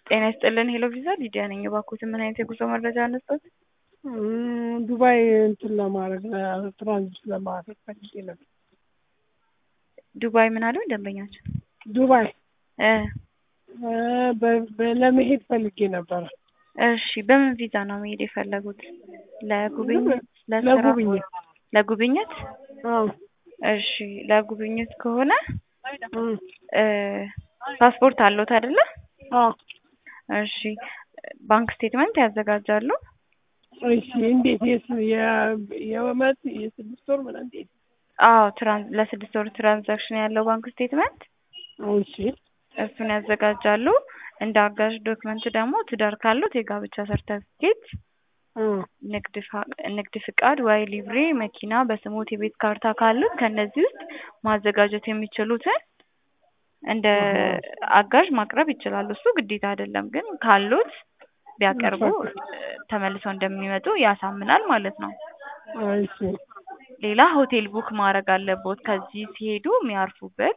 ጤና ይስጥልን ሄሎ ቪዛ ሊዲያ ነኝ። እባክዎትን ምን አይነት የጉዞ መረጃ አነሳት? ዱባይ እንትን ለማድረግ ትራንዚት ለማድረግ ፈልጌ ነበር። ዱባይ ምን አሉ ደንበኛችን? ዱባይ እ በ- በ- ለመሄድ ፈልጌ ነበረ። እሺ በምን ቪዛ ነው መሄድ የፈለጉት? ለጉብኝት፣ ለስራ፣ ለጉብኝት ለጉብኝት? አዎ። እሺ ለጉብኝት ከሆነ እም፣ እ ፓስፖርት አለዎት አይደለ? አዎ። እሺ ባንክ ስቴትመንት ያዘጋጃሉ? እሺ እንዴት የስ- የ- የዓመት የስድስት ወር ምናምን እንዴት? አዎ ትራን ለስድስት ወር ትራንዛክሽን ያለው ባንክ ስቴትመንት እሺ እሱን ያዘጋጃሉ። እንደ አጋዥ ዶክመንት ደግሞ ትዳር ካሉት የጋብቻ ሰርተፊኬት፣ እ ንግድ ፋ- ንግድ ፍቃድ ወይ ሊብሬ፣ መኪና በስሞት የቤት ካርታ ካሉት ከነዚህ ውስጥ ማዘጋጀት የሚችሉትን እንደ አጋዥ ማቅረብ ይችላሉ። እሱ ግዴታ አይደለም፣ ግን ካሉት ቢያቀርቡ ተመልሰው እንደሚመጡ ያሳምናል ማለት ነው። እሺ ሌላ ሆቴል ቡክ ማድረግ አለቦት ከዚህ ሲሄዱ የሚያርፉበት።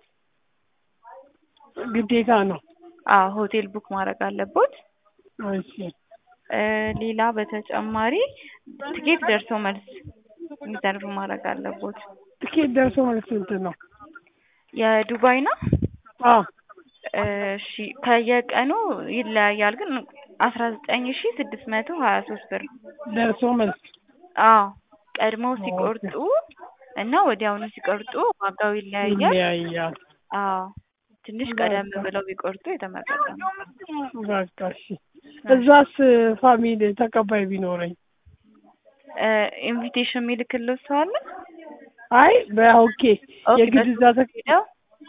ግዴታ ነው። አዎ ሆቴል ቡክ ማድረግ አለቦት። እሺ እ ሌላ በተጨማሪ ትኬት ደርሶ መልስ ሪዘርቭ ማድረግ አለቦት። ትኬት ደርሶ መልስ ስንት ነው? የዱባይ ነው። አዎ እሺ ከየቀኑ ይለያያል፣ ግን አስራ ዘጠኝ ሺ ስድስት መቶ ሀያ ሶስት ብር። ደርሶ መልስ አዎ ቀድመው ሲቆርጡ እና ወዲያውኑ ሲቆርጡ ዋጋው ይለያያል። ይለያያል። አዎ ትንሽ ቀደም ብለው ቢቆርጡ የተመረጠ ነው። በቃ እሺ። እዛስ ፋሚሊ ተቀባይ ቢኖረኝ? እ ኢንቪቴሽን የሚልክልህ ሰው አለ? አይ በኦኬ ኦኬ፣ የግድ እዛ በሱ ተቅ ሄደው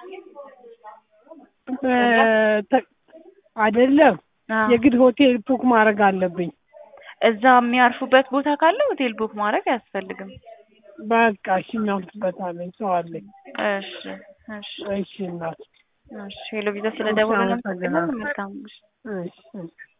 በ- አይደለም አዎ፣ የግድ ሆቴል ቡክ ማድረግ አለብኝ። እዛ የሚያርፉበት ቦታ ካለ ሆቴል ቡክ ማድረግ አያስፈልግም። በቃ እሺ እናልፍበታለን። ሰው አለኝ። እሺ እሺ እሺ እናት እሺ ሄሎ ቪዛ ስለደወሉ ነው። አመሰግናለሁ። መልካም እሺ እሺ